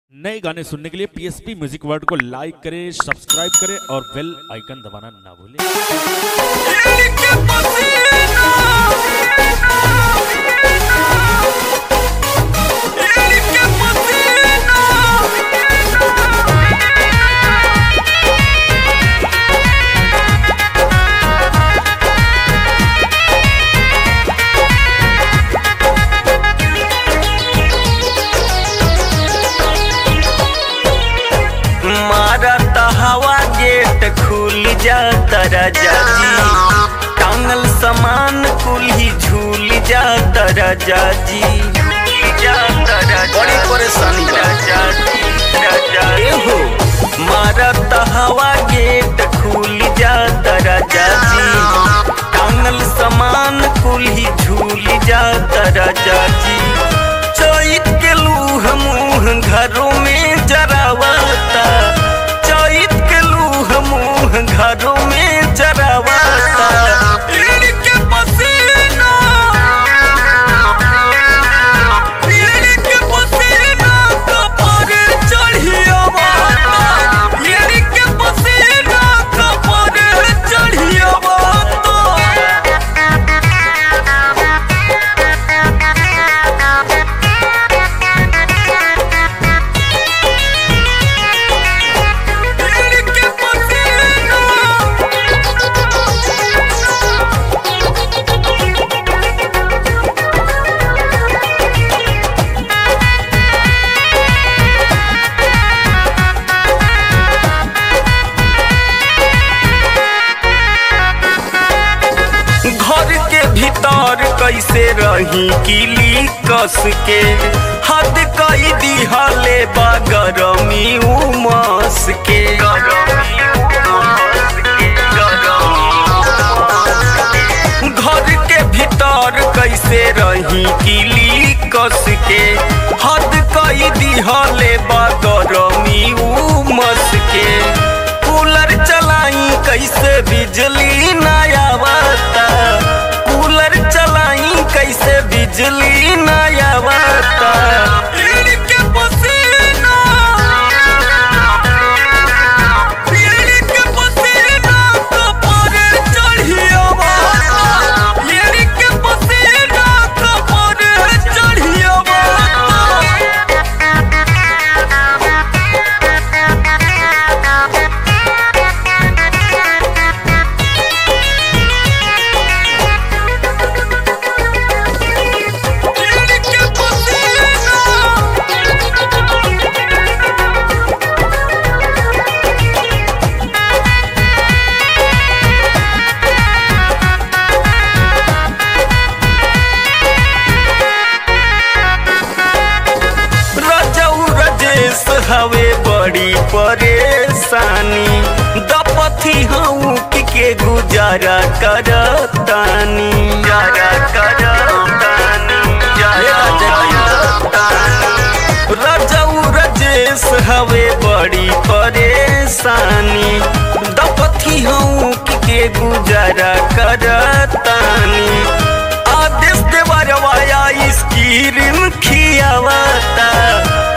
नए गाने सुनने के लिए पीएसपी म्यूजिक वर्ल्ड को लाइक करें सब्सक्राइब करें और बेल आइकन दबाना ना भूलें मारत हवा गेट खुल जाता राजा जी टांगल सामान कुल ही झूल जाता राजा जी बड़ी परेशानी राजा जी राजा हो मारत हवा गेट खुल जाता राजा जी टांगल सामान कुल ही झूल जाता राजा जी चैत के लूह मुँह घरों में जरावता चैत के लूह मुँह घरों में जरावता इनके पसीना इनके पसीना कपर चढ़ियावता इनके पसीना कपर चढ़ियावता इनके पसीना घर के भीतर कैसे रही किली कस के हद कई दिहले बा गरमी उमस के घर के भीतर कैसे रही किली कस के हद कई दिहले बा गरमी उमस के कूलर चलाई कैसे बिजली ना आवता कूलर चलाई कैसे बिजली ना आवता इनके पसीना इनके पसीना कपर चढ़ियावता इनके पसीना कपर चढ़ियावता इनके पसीना रजऊ रजेश हवे बड़ी परेशानी दपथी हूँ के गुजारा करतानी गुजारा करतानी रजऊ रजेश हवे बड़ी परेशानी दपथी हूँ के गुजारा करतानी आदेश देवरवाया स्कीरिन खियावता